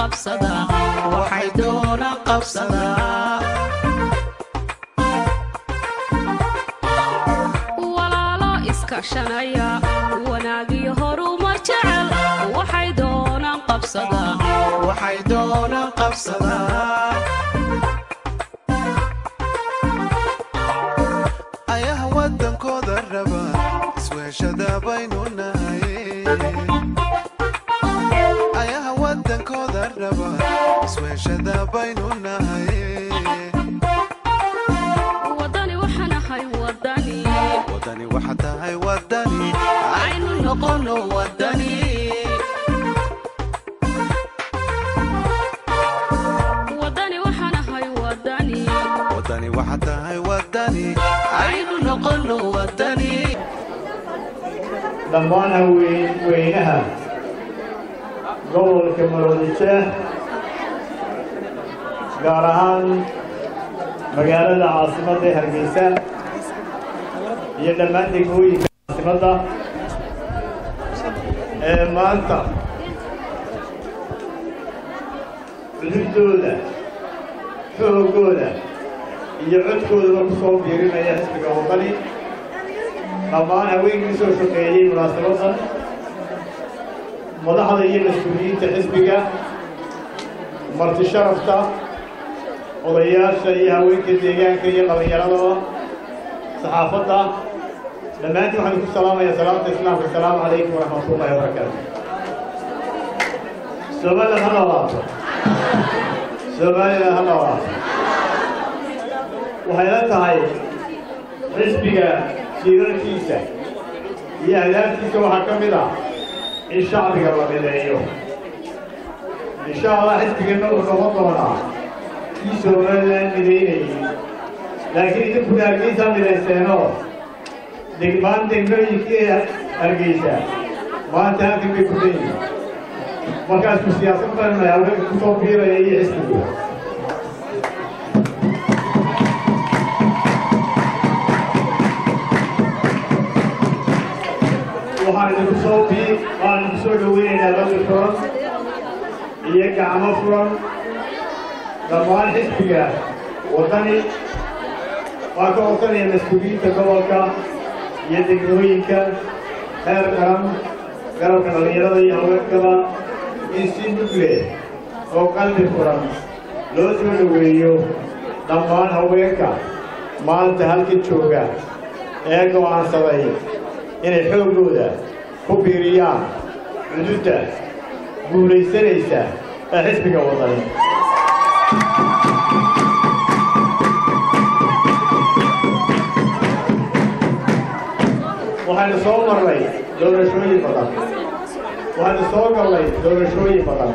qabsadaa waxay doonaan qabsadaa walaalo iskaashanaya wanaagiyo horumar jecel waxay doonaan qabsadaa waxay doonaan qabsadaa ayaha waddankooda raba isweeshada baynu nahay ayaha waddankooda raba isweeshada baynu nahay wadani waxaan ahay wadani wadani waxa tahay wadani aynu noqono wadani wadani waxaan ahay wadani wadani waxa tahay wadani aynu noqono wadani dhammaan haween weynaha gobolka maroodijeeh gaar ahaan magaalada caasimadda ee hargeysa iyo dhammaan degmooyinka caasimadda ee maanta cudurdooda xoogooda iyo codkoodaba ku soo biirinaya xisbiga wadani dhammaan haweenkii soo shaqeeyey munaasabaddan madaxda iyo mas-uuliyiinta xisbiga marti sharafta odayaasha iyo haweenka deegaanka iyo dhallinyaradaba saxaafadda dhammaantiin waxaan ku salaamayaa salaamta islaamka asalaamu calaykum waraxmatullahi wabarakaatu somaliland ha noolaato somaliland ha noolaato waxay la tahay xisbiga jiirarkiisa iyo ahdaaftiisa waxaa ka mid ah in shacbiga la mideeyo insha allah xisbigeenna wuxuu noqon doonaa kii somaliland midaynayay laakiin idinkuna hargeysaa midayseenoo degmaan degmooyinkii hargeysa maanta halkan bay ku leeyihin markaasku siyaasad baranaya haweenka ku soo biiraya iyo xisbigu waxaan idinku soo bii waxaan idinku soo dhoweynaynaa qalbi furan iyo gacmo furan dhammaan xisbiga waddani waa ka codsanaya mas-uuliyiinta gobolka iyo degmooyinka heer qaran garabka dhallinyarada iyo haweenkaba in si mug leh oo qalbi furan loo soo dhoweeyo dhammaan haweenka maanta halka jooga ee go'aansaday inay xooggooda ku biiriyaan cududda guulaysanaysa ee xisbiga wadani waxaynu soo marnay doorashooyin badan waxaynu soo gallay doorashooyin badan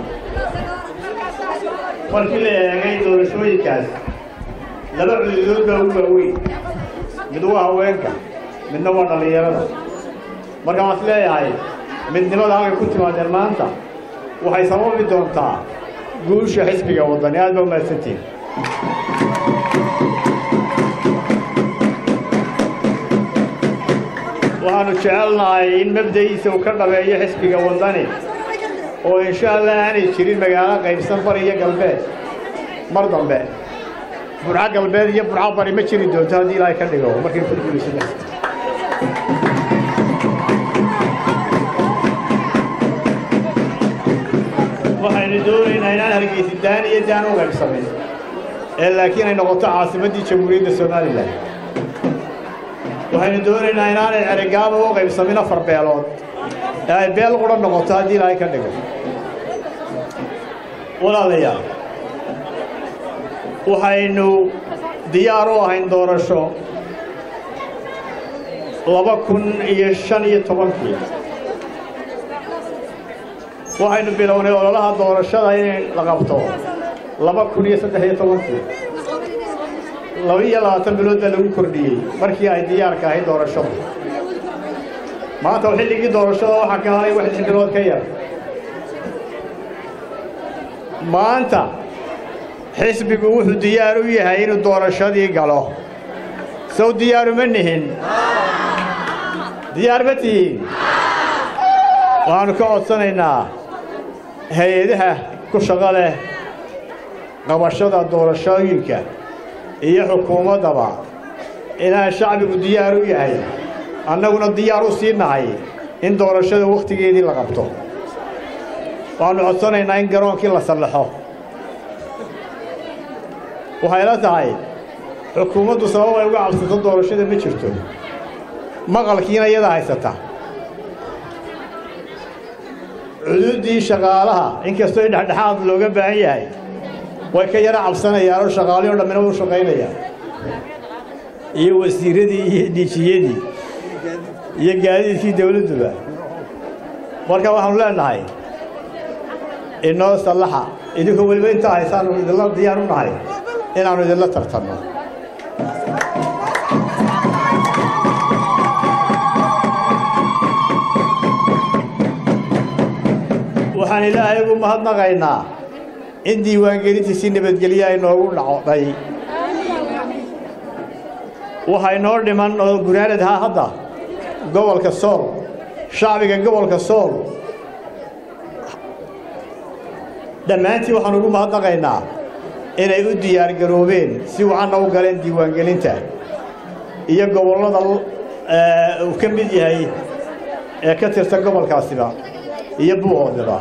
markii la eegay doorashooyinkaas laba cududood baa u waaweyn mid waa haweenka midna waa dhallinyarada marka waan is leeyahay midnimada halkay ku timaadeen maanta waxay sababi doontaa guusha xisbiga waddani aad baa u mahadsantihin waxaanu jecelnahay in mabda'iisa uu ka dhabeeyo xisbiga waddani oo insha allah aanay jirin magaalo qaybsan bari iyo galbeed mar dambe burco galbeed iyo burco bari ma jiri doonto haddii ilaahay ka dhigo markay ku guulaysana waxaynu doonaynaa inaan hargeysi daan iyo daan u qaybsamin ee laakiin ay noqoto caasimaddii jamhuuriyadda somalilan waxaynu doonaynaa inaanay cerigaaba u qaybsamin afar beelood ee ay beel qura noqoto haddii ilaahay ka dhigo walaalayaal waxaynu diyaar u ahayn doorasho laba kun iyo shan iyo tobankii waxaynu bilownay ololaha doorashada in la qabto laba kun iyo saddex iyo tobankii laba iyo labaatan bilood baa lagu kordhiyey markii ay diyaarka ahayd doorashadu maanta xilligii doorashada waxaa ka haray wax lix bilood ka yar maanta xisbigu wuxuu diyaar u yahay inuu doorashadii galo sow diyaaruma nihin diyaar ma tihiin waxaannu ka codsanaynaa hay-adaha ku shaqo leh qabashada doorashooyinka iyo xukuumaddaba inaan shacbigu diyaar u yahay annaguna diyaar u sii nahay in doorashada wakhtigeedii la qabto waxaannu codsanaynaa in garoonkii la sallaxo waxayla tahay xukuumaddu sabab ay uga cabsato doorashada ma jirto maqalkiina iyada haysata cuduuddii shaqaalaha inkastoo in dhexdhexaad looga baahan yahay way ka yara cabsanayaan oo shaqaalihii o dhammina u shaqaynayaan iyo wasiiradii iyo dhijiyadii iyo gaadiidkii dawladduba marka waxaanu leenahay inoo sallaxa idinkoo weliba intaa haysaanu idinla diyaar u nahay inaannu idinla tartanno waxaan ilaahay ugu mahadnaqaynaa in diiwaangelintii si nabadgelye ay noogu dhacday waxaa inoo dhiman oo gunaanad ahaa hadda gobolka sool shacbiga gobolka sool dhammaantii waxaan ugu mahadnaqaynaa inay u diyaargaroobeen si wacanna u galeen diiwaangelinta iyo gobollada uu ka mid yahay ee ka tirsan gobolkaasiba iyo buuhoodaba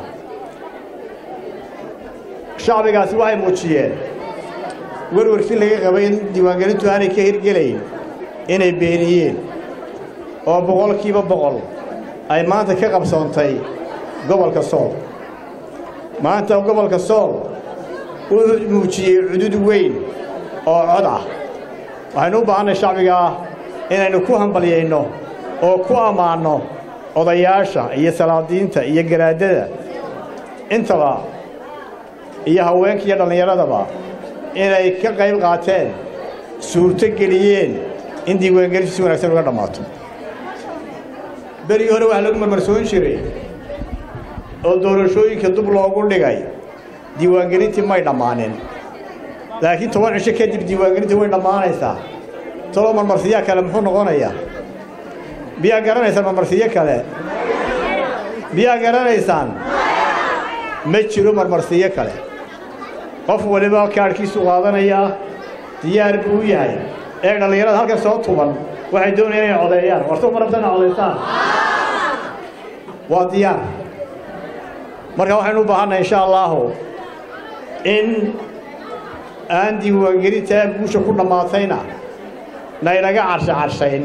shacbigaasi waxay muujiyeen werwarkii laga qabay in diiwaangelintu aanay ka hirgelayn inay beeniyeen oo boqolkiiba boqol ay maanta ka qabsoontay gobolka sool maanta gobolka sool wuxuu muujiyey cudud weyn oo cod ah waxaynu u baahannay shacbigaa inaynu ku hambalyayno oo ku ammaanno odayaasha iyo salaadiinta iyo garaadada intaba iyo haweenka iyo dhallinyaradaba inay ka qayb qaateen suurto geliyeen in diiwaangelintu si wanaagsan uga dhammaato berigii hore waxaa lagu marmarsoon jiray oo doorashooyinka dub loogu dhigay diiwaangelintii may dhammaanin laakiin toban cisho kadib diiwaangelintii way dhammaanaysaa tolo marmarsiyaa kale muxuu noqonayaa miyaa garanaysaan marmarsiyo kale miyaa garanaysaan ma jiro marmarsiyo kale qof waliba kaadhkiisu qaadanayaa diyaar buu u yahay ee dhallinyarada halkan soo tuban waxay doonayaan inay codeeyaan wartu ma rabta inay codaysaan waa diyaar marka waxaynu u baahannahay insha allaahu in aan diiwaangelintaa guusha ku dhammaatayna naynaga carsha carshayn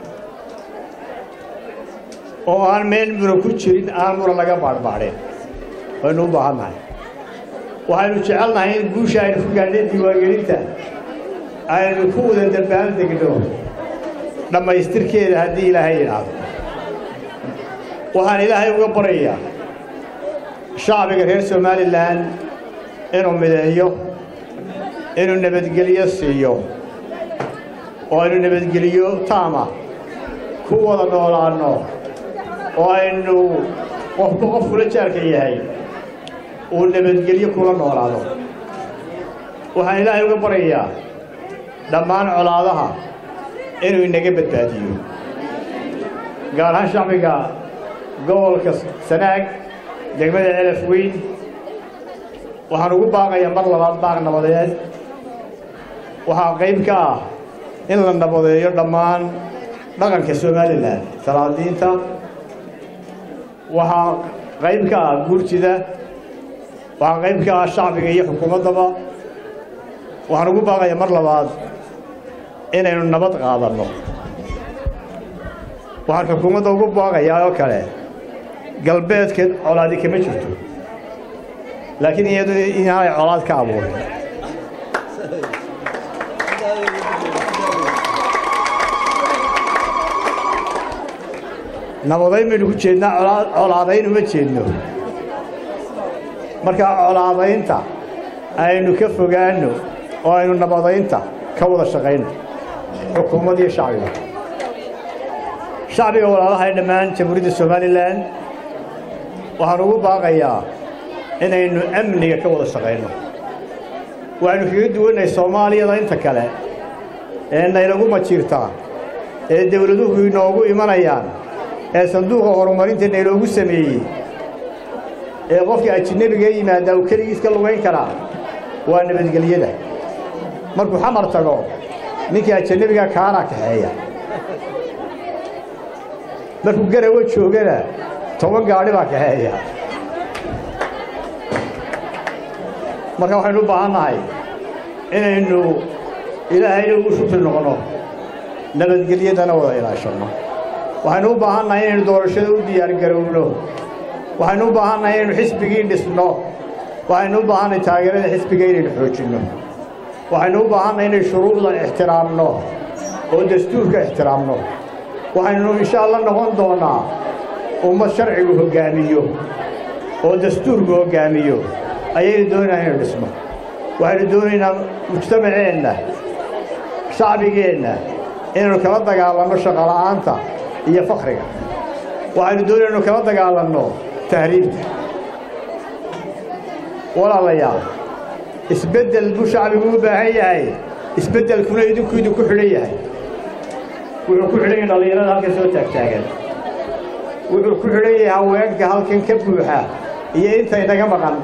oo aan meel mura ku jirin aan mura laga baadhbaadhin waynu u baahannahay waxaynu jecelnahay in guusha aynu ku gaadhay diiwaangelinta aynu ku wada dambaal degno dhammaystirkeeda haddii ilaahay yidhaahdo waxaan ilaahay uga baryayaa shacbiga reer somalilan inuu mideeyo inuu nabadgelyo siiyo oo aynu nabadgeliyo taama ku wada noolaanno oo aynu qofku qof kula jaarka yahay uu nabadgelyo kula noolaado waxaan ilaahay uga baryayaa dhammaan colaadaha inuu inaga badbaadiyo gaar ahaan shacbiga gobolka sanaag degmada celaf weyn waxaan ugu baaqayaa mar labaad baaq nabadeed waxaa qayb ka ah in la nabadeeyo dhammaan dhaqanka somalilan salaadiinta waxaa qayb ka ah guurtida waxaa qayb ka ah shacbiga iyo xukuumaddaba waxaan ugu baaqayaa mar labaad inaynu nabad qaadanno waxaan xukuumadda ugu baaqayaa oo kale galbeedka colaadi kama jirto laakiin iyadu inaanay colaad ka abuurin nabadayn baynu ku jeednaa colaadayn uma jeedno markaa colaadaynta aynu ka fogaanno oo aynu nabadaynta ka wada shaqayno xukuumad iyo shacbiga shacbiga walaalaha ee dhammaan jamhuuriyadda somalilan waxaan ugu baaqayaa inaynu amniga ka wada shaqayno waxaynu kaga duwannahay soomaaliyada inta kale ee naynagu majiirtaa ee dawladuhu inoogu imanayaan ee sanduuqa horumarinta naynoogu sameeyey ee qofka ajinabiga yimaada uu keligiis ka lugayn karaa waa nabadgelyada markuu xamar tago ninkii ajanabiga kaanaa kaxeeya markuu garawa joogana toban gaadhi baa kaxeeya marka waxaynu u baahan nahay inaynu ilaahayna ugu shukri noqono nabadgelyadana wada ilaashanno waxaynu u baahan nahay inaynu doorashada u diyaargarowno waxaynu u baahan nahay inaynu xisbigii dhisno waxaynu u baahannahay taageerada xisbiga inaynu xoojinno waxaynu u baahannahay inaynu shuruucda ixtiraamno oo dastuurka ixtiraamno waxaynu insha alla noqon doonnaa ummad sharcigu hoggaamiyo oo dastuurku hoggaamiyo ayaynu doonaynaa inaynu dhisno waxaynu doonaynaa mujtamaceenna shacbigeenna inaynu kala dagaalanno shaqola'aanta iyo fakriga waxaynu doonayna inaynu kala dagaalanno tahriibta walaalayaal isbeddel buu shacbigu u baahan yahay isbeddelkuna idinku idinku xidhan yahay wuxuu ku xidhan yahay dhallinyarada halkan soo taagtaagan wuxuu ku xidhan yahay haweenka halkan ka buuxa iyo inta inaga maqan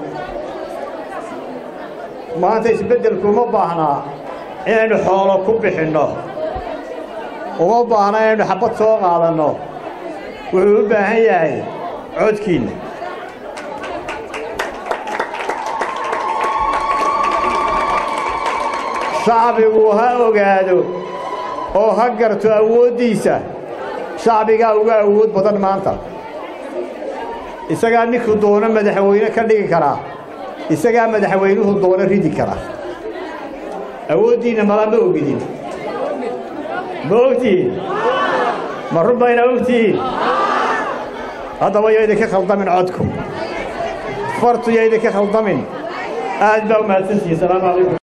maanta isbeddelku uma baahnaa inaynu xoolo ku bixinno uma baahna inaynu xabbad soo qaadanno wuxuu u baahan yahay codkiinna shacbigu ha ogaado oo ha garto awooddiisa shacbigaa uga awood badan maanta isagaa ninkuu doono madaxweyne ka dhigi karaa isagaa madaxweynuhu doono ridi kara awooddiinna mala ma ogidin ma ogtihiin ma run bayna ogtihiin haddaba yo idinka khaldamin codku fartu yo idinka khaldamin aad baa u mahadsantihiin salaamu calaykum